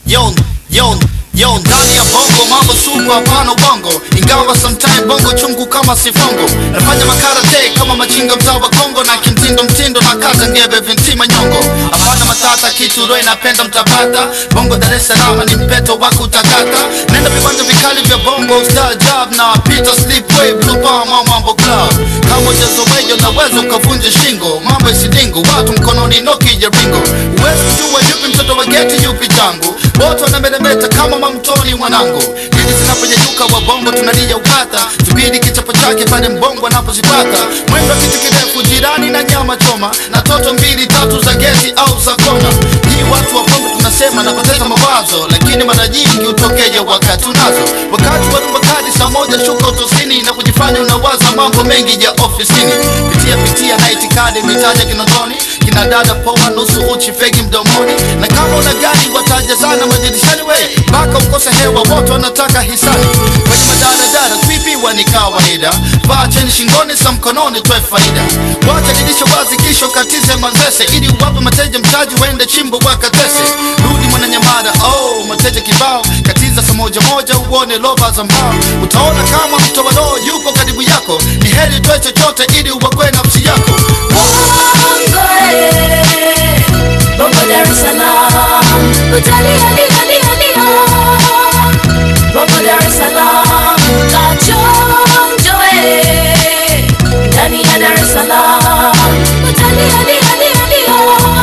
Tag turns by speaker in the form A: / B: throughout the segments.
A: yo yo yo ndani ya bongo mambo sugu hapana ubongo ingawa sometime bongo chungu kama sifongo nafanya makarate kama machinga mtaa wa kongo na kimtindo mtindo na kata ngebe vintima nyongo hapana matata kitu roe napenda mtapata bongo dar es salaam ni mpeto wa kutakata nenda viwanja vikali vya bongo star job na peter sleepway blue palm au mambo club kama ujazowejo naweza ukavunja shingo mambo isidingo watu mkononi noki ya ringo uwezi kujua yupi mtoto wa geti yupi tangu wote wanameremeta kama mamtoni mwanangu ili zinaponyanyuka wa bongo tunalia ukata tubidi kichapo chake pale mbongo anapozipata mwendo wa kitu kirefu jirani na nyama choma na toto mbili tatu za gesi au za kona hii watu wa bongo tunasema napoteza mawazo lakini mara nyingi utokeja wakati unazo wakati wa rumbakadi saa moja shuka utosini na kujifanya unawaza mambo mengi ya ofisini pitia pitia na itikadi mitaja kinondoni kina dada poa nusu uchi fegi mdomoni na kama una gari watajazana madirishani we mpaka ukose hewa wote wanataka hisani kwenye madaradara kuibiwa ni kawaida vaa cheni shingoni sa mkononi toe faida wacha dirisha wazi kisha ukatize manzese ili uwape mateja mtaji waende chimbo wakatese rudi mwananyamada oh mateja kibao katiza saa moja moja uone lova za mbao utaona kama mtowadoo yuko karibu yako ni heri toe chochote ili uwakwe nafsi yako
B: Bongo, eh, Bongo Dar es Salaam, utalia lia lia lia. Bongo Dar es Salaam, kachonjo eh, ndani ya Dar es Salaam, utalia lia lia lia,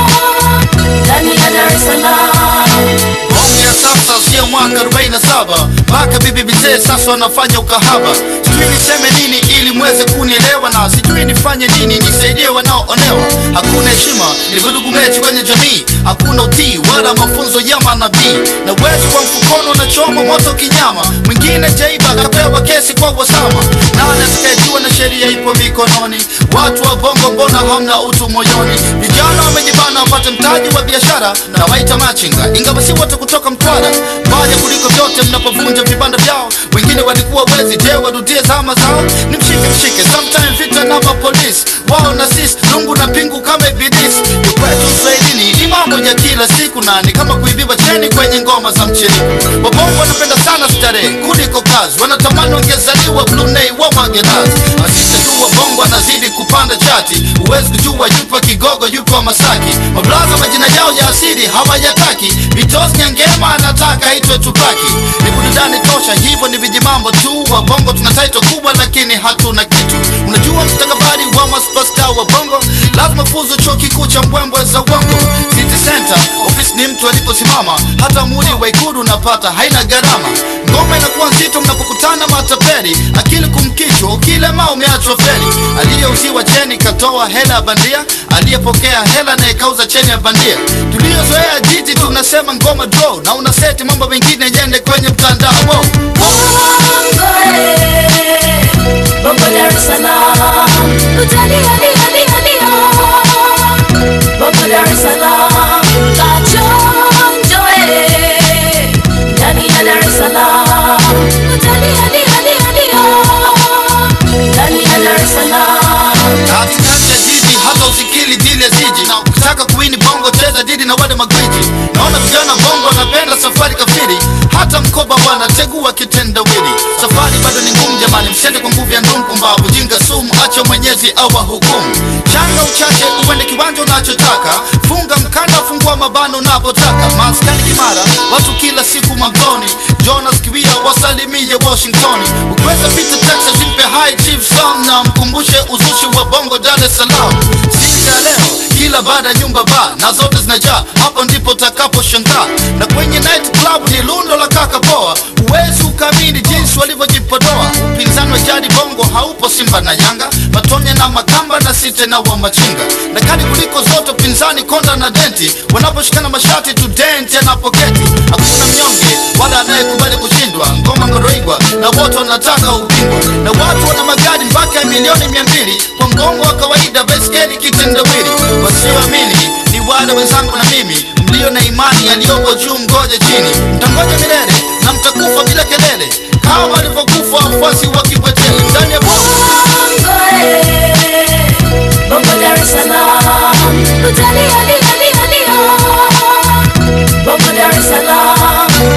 B: ndani ya Dar es Salaam.
A: Bongo ya sasa sio mwaka 47 mpaka bibi bizee sasa wanafanya ukahaba sijui niseme nini ili mweze kunielewa na sijui nifanye nini nisaidie wanaoonewa hakuna heshima ni vurugu mechi kwenye jamii hakuna utii wala mafunzo ya manabii na uwezo wa mfukoni unachoma moto kinyama mwingine jaiba akapewa kesi kwa wasama nani atakayejua na sheria ipo mikononi watu wa bongo mbona hamna utu moyoni vijana wamejibana wapate mtaji wa biashara na waita machinga ingawa si wote kutoka mtwara mbaya kuliko vyote mnapovunja vibanda vyao wengine walikuwa wezi je warudie zama zao ni mshike mshike sometime vita na mapolisi wao na sisi lungu na pingu kama ibilisi ni kwetu uswahilini ni mambo ya kila siku na ni kama kuibiwa cheni kwenye ngoma za mchiriku wabongo wanapenda sana starehe kuliko kazi wanatamani wangezaliwa brunei wa magerasi asiste tu wabongo anazidi kupanda chati huwezi kujua yupo kigogo yupo masaki mablaza majina yao ya asili hawayataki vitos nyangema anataka itwe tupaki ni burudani tosha hivyo ni vijimambo tu wabongo tuna taito kubwa lakini hatuna kitu unajua mstakabali wa maspasta wa bongo lazima fuzu chuo kikuu cha mbwembwe za uongo city center ofisi ni mtu aliposimama hata muli wa ikulu unapata haina gharama ngoma inakuwa nzito mnapokutana matapeli akili kumkichwa ukilema umeachwa feri aliyeuziwa cheni katoa hela ya bandia aliyepokea hela naye kauza cheni ya bandia tuliozoea jiji tunasema ngoma draw na unaseti mambo mengine yende kwenye mtandao wow.
B: Bongo, eh, Bongo Dar es Salaam, utalia lia lia lia. Bongo Dar es Salaam, kachonjo eh, ndani ya Dar es Salaam, utalia lia lia lia, ndani ya Dar es Salaam.
A: katikati ya jiji hata usikili dili ya jiji na ukitaka kuwini bongo cheza dili na wale magwiji naona vijana bongo wanapenda safari kafiri hata mkoba wanategua kitendawili safari bado ni ngumu jamani msiende kwa nguvu ya ndumu pumbavu jinga sumu acha mwenyezi awa hukumu changa uchache uende kiwanja unachotaka funga mkanda fungua mabano unapotaka maskani kimara watu kila siku magoni jonas kiwia wasalimie washingtoni ukiweza pita texas mpe high chief song na mkumbushe uzushi wa bongo dar es salaam siku ya leo kila baada ya nyumba ba na zote zinajaa hapo ndipo utakaposhangaa na kwenye night club ni lundo la kaka poa huwezi ukamini jinsi walivyojipodoa upinzani wa jadi bongo haupo simba na yanga matonya na makamba na site na wa machinga na kali kuliko zote upinzani konda na denti wanaposhikana mashati tu denti anapoketi hakuna mnyonge wala anayekubali kushindwa ngoma ngoroigwa na wote wanataka ubingwa na watu wana magari mpaka ya milioni mia mbili kwa mgongo wa kawaida beskeli kitendawili wasioamini ni wale wenzangu na mimi mlio na imani yaliyoko juu mgoje chini mtangoja milele na mtakufa bila kelele kama walivyokufa wafuasi wa kipwetele ndani ya bongo
B: Bongo, eh, Bongo Dar es Salaam, utalia lia lia lia. Bongo Dar es Salaam. Salaam.